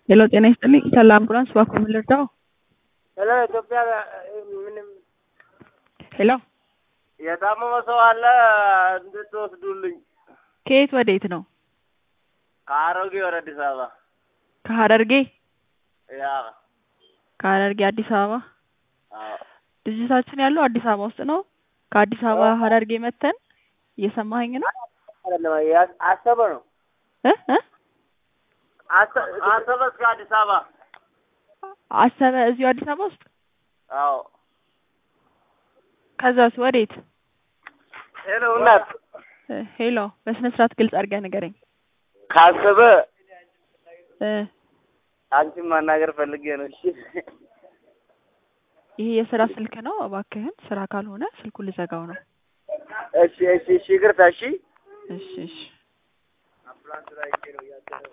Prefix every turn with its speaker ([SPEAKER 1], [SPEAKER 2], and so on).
[SPEAKER 1] ሄሎ ጤና ይስጥልኝ ሰላ አምቡላንስ እባክዎ ምን ልርዳዎ?
[SPEAKER 2] ሄሎ ኢትዮጵያ ምንም
[SPEAKER 1] ሄሎ
[SPEAKER 2] የታመመ ሰው አለ እንድትወስዱልኝ።
[SPEAKER 1] ከየት ወዴት ነው?
[SPEAKER 2] ከአሮጌ ወደ አዲስ አበባ
[SPEAKER 1] ከሀረርጌ
[SPEAKER 2] ያ
[SPEAKER 1] ከሀረርጌ አዲስ አበባ
[SPEAKER 2] አዎ
[SPEAKER 1] ድርጅታችን ያለው አዲስ አበባ ውስጥ ነው። ከአዲስ አበባ ሀረርጌ መተን እየሰማኸኝ ነው?
[SPEAKER 2] አይደለም ያ- አሰበ ነው
[SPEAKER 1] እ እ
[SPEAKER 2] አሰ- አሰበ እስከ አዲስ አበባ
[SPEAKER 1] አሰበ እዚሁ አዲስ አበባ ውስጥ
[SPEAKER 2] አዎ
[SPEAKER 1] ከዛስ ወዴት?
[SPEAKER 2] ሄሎ እናት
[SPEAKER 1] እ ሄሎ በስነ ስርዓት ግልጽ አድርገህ ንገረኝ።
[SPEAKER 2] ካሰበ
[SPEAKER 1] እ
[SPEAKER 2] አንቺን ማናገር ፈልጌ ነው እሺ
[SPEAKER 1] ይሄ የስራ ስልክ ነው። እባክህን ስራ ካልሆነ ስልኩን ልዘጋው ነው።
[SPEAKER 2] እሺ እሺ እሺ ይቅርታ እሺ
[SPEAKER 1] እሺ እሺ